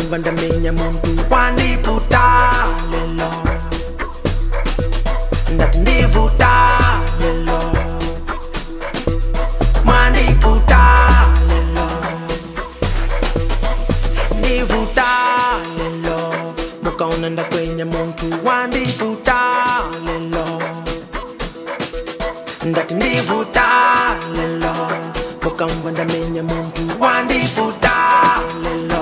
mukamva ndamenya muntu wandiputa lelo ndati ndivuta lelo mwandiputa lelo ndivuta lelo mukaona ndakwenya muntu wandiputa lelo ndati ndivuta lelo mukamva ndamenya muntu wandiputa lelo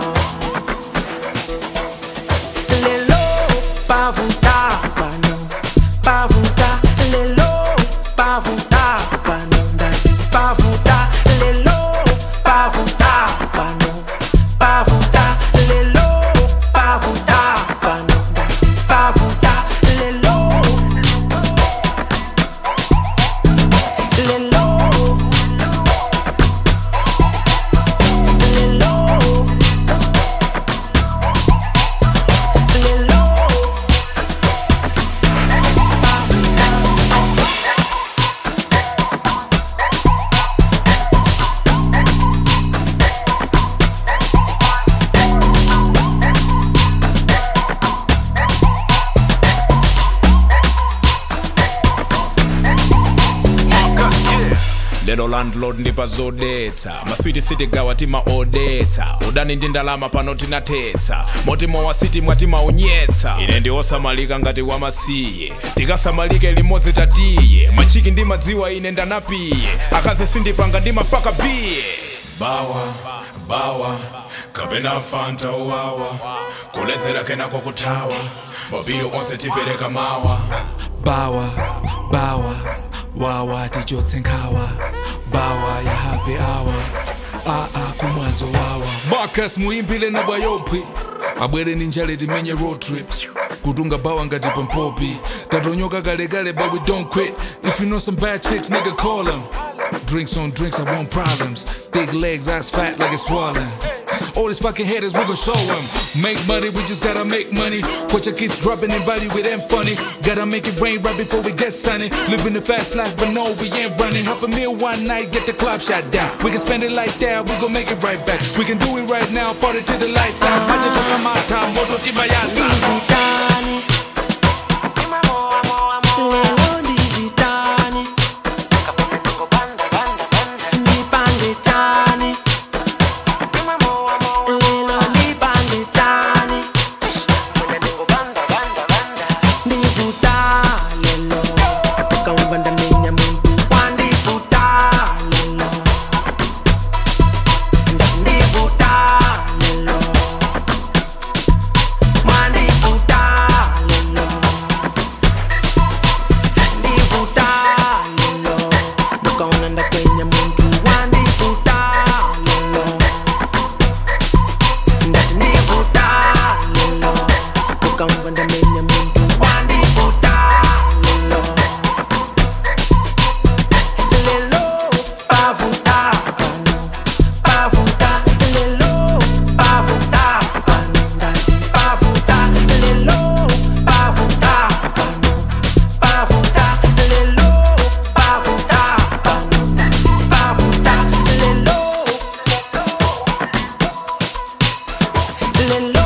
lelo pavuta pano pavuta lelo pavuta pano ndati pavuta lelo pavuta pano pavuta lelo pavuta pano ndati pavuta lelo lelo lelo lelo lero landlord ndipazodetsa maswiti city gawa timaodetsa udani ndi ndalama pano tinatetsa motima wa city mwatimaunyetsa ine ndiosamalika ngati wamasiye tikasamalike limodzi tatiye machiki ndi madziwa ine ndanapiye akazi sindipanga ndimafaka biye bawa bawa kapena fanta uwawa kuledzera kenako kuthawa mabili onse tipereka mawa bawa bawa wawa tichotse nkhawa bawa ya happy hour aa kumwazo wawa marcus muimbile na bwayopi abwere ni njale timenye road trip kutunga bawa ngati pompopi tatonyoka kalekale but we don't quit if you know some bad chicks nigga call them drinks on drinks i want problems thick legs ass fat like it's swollen all these fucking haters, we gon' show them. Make money, we just gotta make money. Watch your keeps dropping in body with them funny. Gotta make it rain right before we get sunny. Living the fast life, but no, we ain't running. Half a meal one night, get the club shut down. We can spend it like that, we gon' make it right back. We can do it right now, party till the lights out. I just want some my time, moto tibayata. ndizitani lelo ndizitani ndipange chani lelo ndipange chani ndivuta lelo ukamva ndamenya muntu wandiputa lelo ndati ndivuta lelo Mandiputa lelo Ndivuta lelo Mukaona ndakwenya muntu wandiputa lelo Ndati ndivuta lelo Mukamva ndamenya muntu wandiputa lelo Lelo pavuta pano Pavuta lelo Pavuta pano Ndati pavuta lelo Pavuta pano Pavuta lelo Pavuta pano Ndati pavuta lelo Lelo